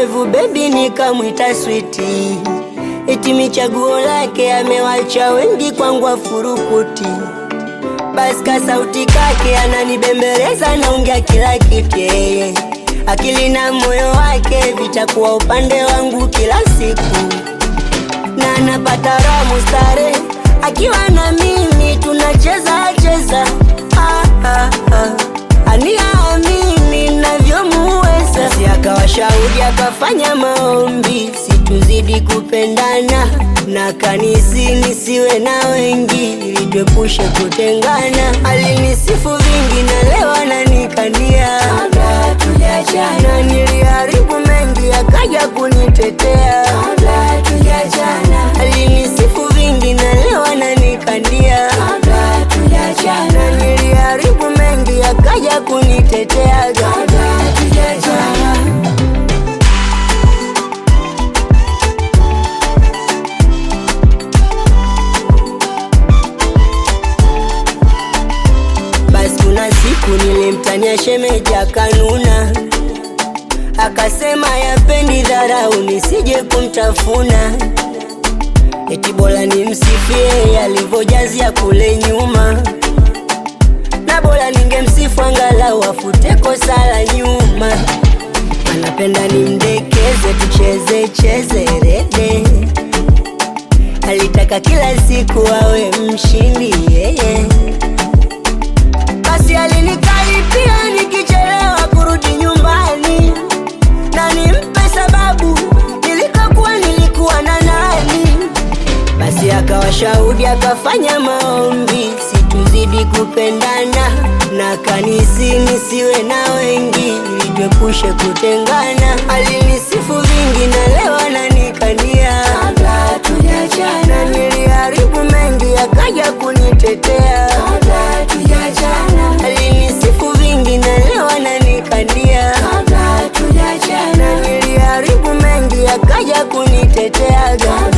ndevu, bebi nikamwita switi, eti michaguo lake amewacha wengi, kwangu afurukuti. Basi ka sauti kake ananibembeleza, naongea kila kitu yeye, akili na moyo wake vitakuwa upande wangu kila siku, na napata raha mustare akiwa na mimi tunacheza cheza, ah, ah, ah. aniamini navyomuweza, si akawa shahidi akafanya maombi situzidi kupendana na kanisi nisiwe na wengi ili tuepushe kutengana. Alinisifu vingi na leo ananikania kabla tujachana, niliharibu mengi akaja kunitetea kabla tujachana. Alinisifu vingi na leo ananikania kabla tujachana, niliharibu mengi akaja kunitetea kabla tujachana. Basi kuna siku nilimtania shemeji akanuna, akasema yapendi dharau nisije kumtafuna, eti bora nimsifie alivyojazia kule nyuma, na bora ningemsifu angalau afute kosa la nyuma. Anapenda nimdekeze, tucheze cheze rede, alitaka kila siku awe mshindi yeye basi alinikaripia nikichelewa kurudi nyumbani, na nimpe sababu nilikokuwa nilikuwa na nani. Basi akawa shahudi akafanya maombi situzidi kupendana, na kanisi nisiwe na wengi ili tuepushe kutengana. Alinisifu vingi na leo ananikania kabla tujachana, niliharibu mengi akaja kunitetea kabla tujachana. Alinisifu vingi na leo ananikania kabla tujachana, niliharibu mengi akaja kunitetea kabla